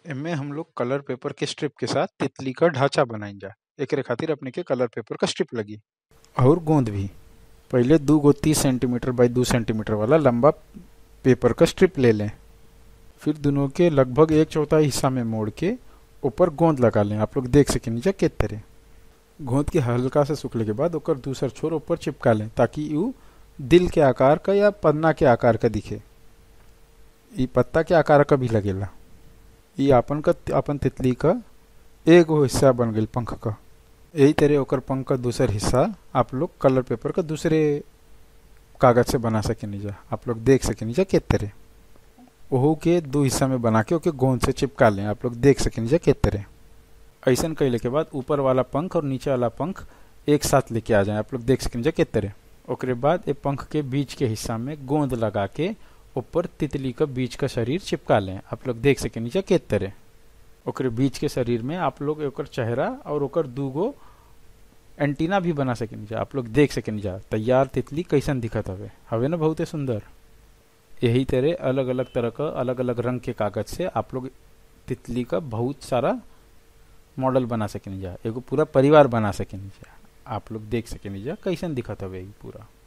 एमे हम लोग कलर पेपर के स्ट्रिप के साथ तितली क ढांचा बनाइल जा एकरे खातिर अपने के कलर पेपर क स्ट्रिप लगी और गोंद भी पहिले दू गो तीस सेंटीमीटर बाई दू सेंटीमीटर वाला लंबा पेपर क स्ट्रिप ले लें फिर दोनों के लगभग एक चौथाई हिस्सा में मोड़ के ऊपर गोंद लगा लें आप लोग देख सकें जा के तरह गोंद के हल्का से सूखले के बाद ओकर दूसर छोर ऊपर चिपका लें ताकि उ दिल के आकार का या पन्ना के आकार का दिखे ई पत्ता के आकार का भी लगेला ई आपन का अपन तितली का एगो हिस्सा बन गई पंख का यही तरह ओकर पंख का दूसर हिस्सा आप लोग कलर पेपर का दूसरे कागज से बना सकेनी जा आप लोग देख सकेनी जा के तरह ओहू के दो हिस्सा में बना के ओके गोंद से चिपका लें आप लोग देख सकेनी जा के तरह ऐसा कैले के बाद ऊपर वाला पंख और नीचे वाला पंख एक साथ लेके आ जाए आप लोग देख सकेनी जा के तरह ओकरे बाद ए पंख के बीच के हिस्सा में गोंद लगा के ऊपर तितली का बीच का शरीर चिपका लें आप लोग देख सकेनी जा के तरह ओकरे बीच के शरीर में आप लोग ओकर चेहरा और ओकर दूगो एंटीना भी बना सकेनी जा आप लोग देख सकेनी जा तैयार तितली कैसन दिखत हवे हवे ना बहुते सुंदर यही तरह अलग अलग तरह का अलग अलग रंग के कागज से आप लोग तितली का बहुत सारा मॉडल बना सकेनी जा एगो पूरा परिवार बना सकेनी जा आप लोग देख सकेनी जा कैसन दिखत हवे ई पूरा